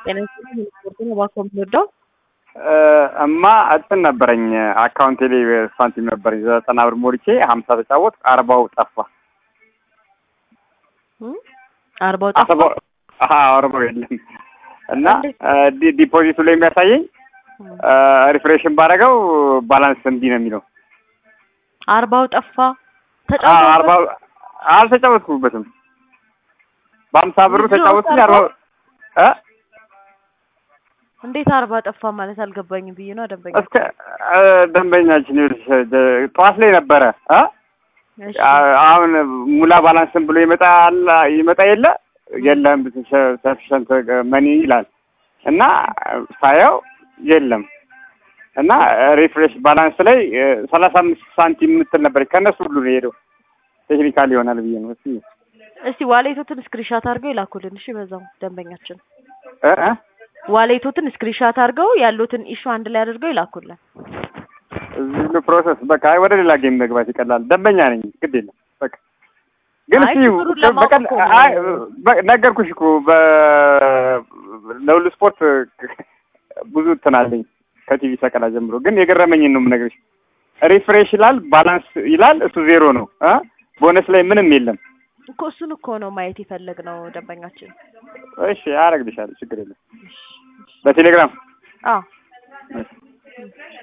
ጤና ይስጥልኝ ስፖርት ነው እባክዎ የምንወደው እማ እንትን ነበረኝ አካውንቴ ላይ ሳንቲም ነበረኝ ዘጠና ብር ሞልቼ ሀምሳ ተጫወት አርባው ጠፋ። እም? አርባው ጠፋ አስበው አርባው የለም እና ዲ- ዲፖዚቱ ላይ የሚያሳየኝ ሪፍሬሽን ባደረገው ባላንስ እንዲህ ነው የሚለው። አርባው ጠፋ አዎ፣ አርባው ተጫውተው አልተጫወትኩበትም። በሀምሳ ብሩ ምንድን ነው ተጫወትኩኝ አርባው? አርባው እ እንዴት አርባ ጠፋ ማለት አልገባኝም ብዬ ነው ደንበኛ እስከ እ ደንበኛችን ይኸውልሽ ደ- ጠዋት ላይ ነበረ እ እሺ አ- አሁን ሙላ ባላንስን ብሎ ይመጣል ይመጣ የለ የለም ሰፊሸንት መኒ ይላል እና ሳየው የለም እና ሪፍሬሽ ባላንስ ላይ ሰላሳ አምስት ሳንቲም የምትል ነበረች ከእነሱ ሁሉ ነው የሄደው ቴክኒካል ይሆናል ብዬ ነው እስኪ እስቲ ዋሌቶትን ስክሪንሻት አድርገው ይላኩልን እሺ በዛው ደንበኛችን እ እ ዋሌቶትን ስክሪንሻት አድርገው ያሉትን ኢሹ አንድ ላይ አድርገው ይላኩልን እዚህ ሁሉ ፕሮሰስ በቃ አይ ወደ ሌላ ጌም መግባት ይቀላል ደንበኛ ነኝ ግድ የለም በቃ ግን አይ እስኪ ችግሩን ለማወቅ በቀን እኮ ነው። አይ በ- ነገርኩሽ እኮ በ ለሁሉ ስፖርት ብዙ እንትን አለኝ ከቲቪ ሰቀላ ጀምሮ ግን የገረመኝን ነው የምነግርሽ ሪፍሬሽ ይላል ባላንስ ይላል እሱ ዜሮ ነው እ ቦነስ ላይ ምንም የለም እኮ እሱን እኮ ነው ማየት የፈለግነው ደንበኛችን እሺ አረግልሻለሁ ችግር የለም በቴሌግራም አዎ እሺ